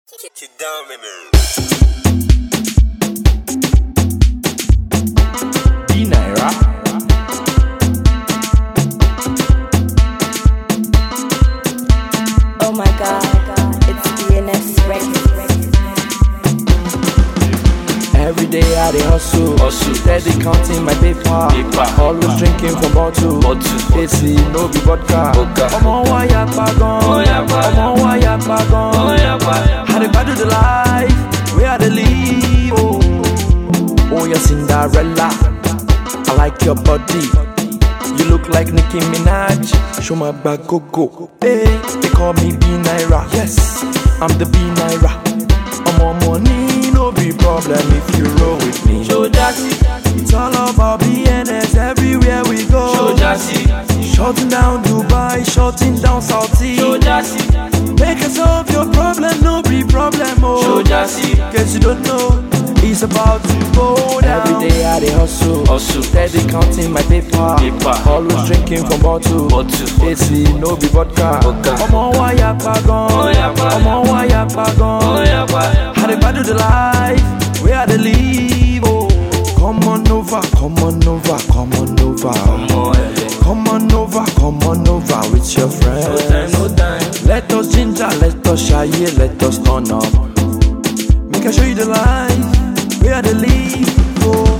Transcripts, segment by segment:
Kick it down, baby. D Naira. Oh my god, it's DNS Records. Every day I dey hustle, Hustle. steady counting my paper. Paper. Always drinking from bottle. Bottle. AC no be vodka. Vodka. Ọmọ wa ya pa gan. Ọmọ ya pa. Ọmọ wa ya pa gan. Ọmọ ya pa. I dey battle the life wey I dey live. Oh, oh your Cinderella. I like your body. You look like Nicki Minaj. Show my back go go. Hey, they call me B Naira. Yes, I'm the B Naira. I'm on money, no be problem if you roll with me. Show Jassy, It's all about BNS everywhere we go. show Jassy, Shutting down Dubai, shutting down Saudi. show Jassy, Make us solve your problem, no be problem. Oh. show Jassy. Cause you don't know, it's about to go down. Every day I dey hustle, Hustle. steady counting my paper. Paper. Always drinking from bottle. Bottle. AC no be vodka. Vodka. Ọmọ wa ya pa gan. Ọmọ ya pa. Ọmọ wa ya pa gan. Ọmọ ya pa. I dey battle the life where I dey live. Oh, come on over, come on over, come on over. Ọmọ ẹlẹ, Come on over, come on over with your no time, friends. no time. Let us ginger, let us shy, let us turn up. Make I show you the life where they live. Oh,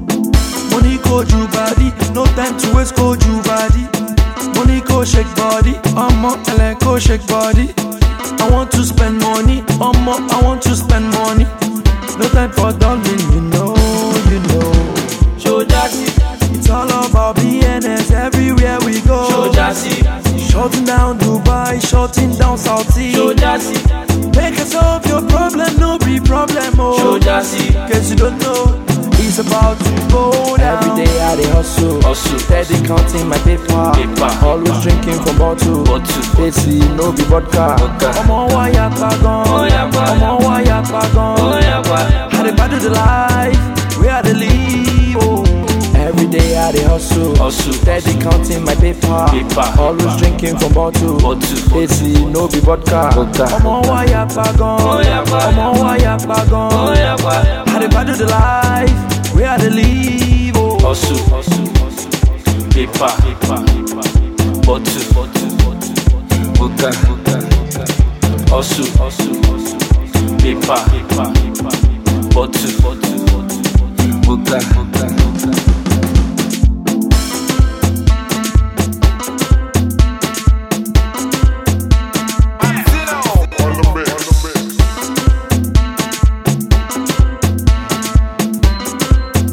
money go you body, no time to waste go you body. Money go shake body, I'ma go shake body. I want to spend money, I'ma I want to spend money. No time for darling, you know, you know. Show Jassy, It's all about BNS everywhere we go. show Jassy, Shutting down Dubai, shutting down Saudi. show Jassy, Make us solve your problem, no be problem. show Oh, Jassy. cause you don't know, it's about to go down. Every day I dey hustle, Hustle. steady counting my paper. Paper. Always drinking from bottle. Bottle. AC no be vodka. Vodka. Ọmọ wa ya pa gan. Ọmọ ya pa. Ọmọ wa ya pa gan. Ọmọ ya pa. I dey battle the life where I dey live. Oh. Every day I dey hustle, Hustle. steady counting my paper. Paper. Always drinking from bottle. Bottle. AC no be vodka. Vodka. Ọmọ wa ya pa gan. Ọmọ ya pa. Ọmọ wa ya pa gan. Ọmọ ya pa. I dey battle the life where I dey live. Oh. Hustle, hustle, hustle. Paper, paper, bottle, bottle, bottle. Vodka, vodka, hustle, hustle, hustle. Paper, paper, bottle, bottle, bottle. Vodka, vodka, vodka.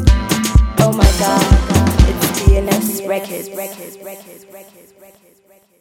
Oh my god, it's DNS Records. Records. Records. Records. Records. Records.